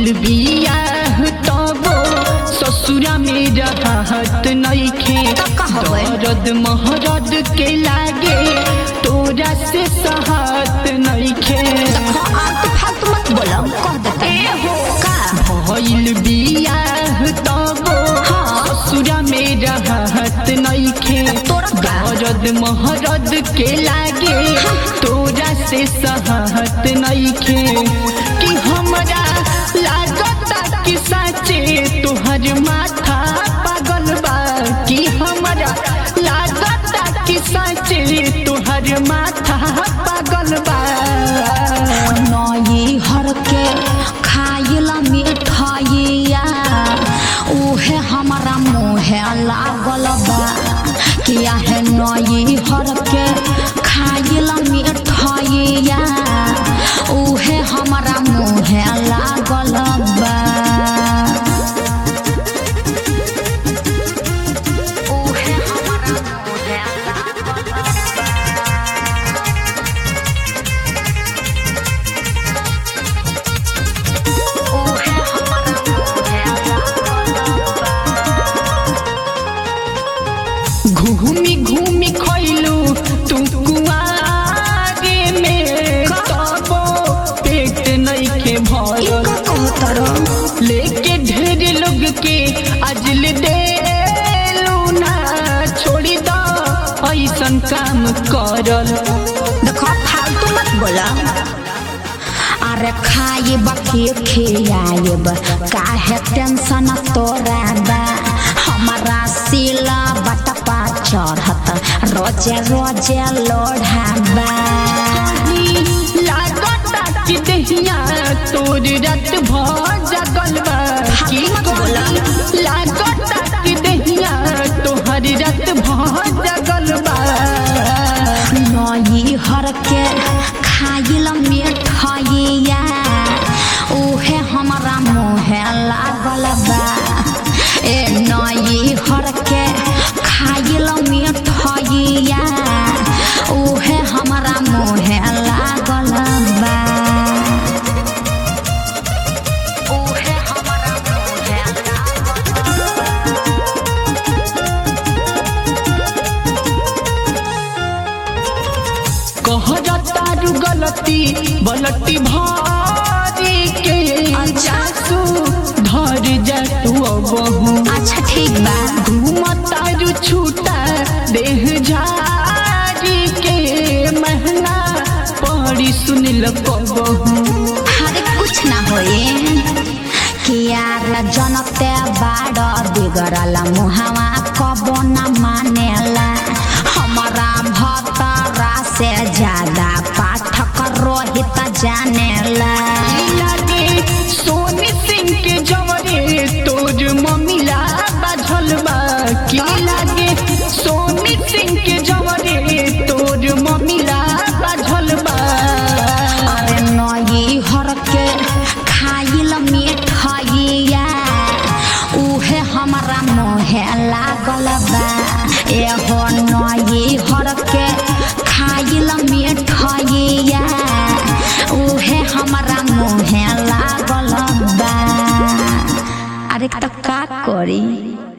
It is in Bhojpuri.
भइल बियाह तबो ससुरा में रहत नइखे त कहबै। दर्द महरद के लागे तोरा से सहत नइखे देखो आलतू फालतू मत बोलो कह देते का भइल बियाह तबो हाँ। ससुरा में रहत नइखे तोरा का? दर्द महरद के लागे तोरा से सहत नइखे कि हमरा लागता कि साचे तोहर माथा पागल बा कि हमरा लागता कि साचे तोहर माथा पागल बा नई हर के खाइला मिठाइया उहे हमारा मुहे लागल बा किया है नई हर के खाइला मिठाइया उहे हमारा मुहे लागल बा उहे हमारा मुहे लागल बा उहे हमारा मुहे लागल बा घूमी घूमी खैलू तू कुआरे में तबो पेट नइखे भरल इनका कहतर लेके ढेर लोग के अजल देलू ना छोड़ी द ऐसन काम करल देखो फालतू मत बोला अरे खाइब के खियाइब काहे टेंशन तोरा बा हमारा सिला बटपा चढ़त रोजे रोजे लोढ़ाबा लागता कि दहिया तोर रात भ जगल बा की मत बोला। लागता कि दहिया तोहर रात भ जगल बा नई हर के खाइल मिठाइया उहे हमारा मुहे लागल बा ए नई हर के खाइल मिठाइया उहे हमारा मुहे लागल बा उहे हमारा मुहे लागल बा कहरा तारू गलती बलटी भारी के जासू धर जा तू बहू अच्छा ठीक बा घूम तारू छूटा देह झारी के महंगा पड़ी सुनिल बहू अरे कुछ ना होए कियार जनते बाड़ बिगड़ल मुहावा कबो न मानेला हमारा भतरा से ज्यादा पाठक रोहित जानेला लागे सोनी सिंह के जवरे तोर मम्मीला बाझल बा की लागे सोनी सिंह के जवरे तोर मम्मीला बाझल बा अरे नई हर के खाइल मिठाइया उहे हमारा मुहे लागल बा एहो नई हर के खाइल मिठाइया उहे हमारा मुहे लागल बा अरे त का करी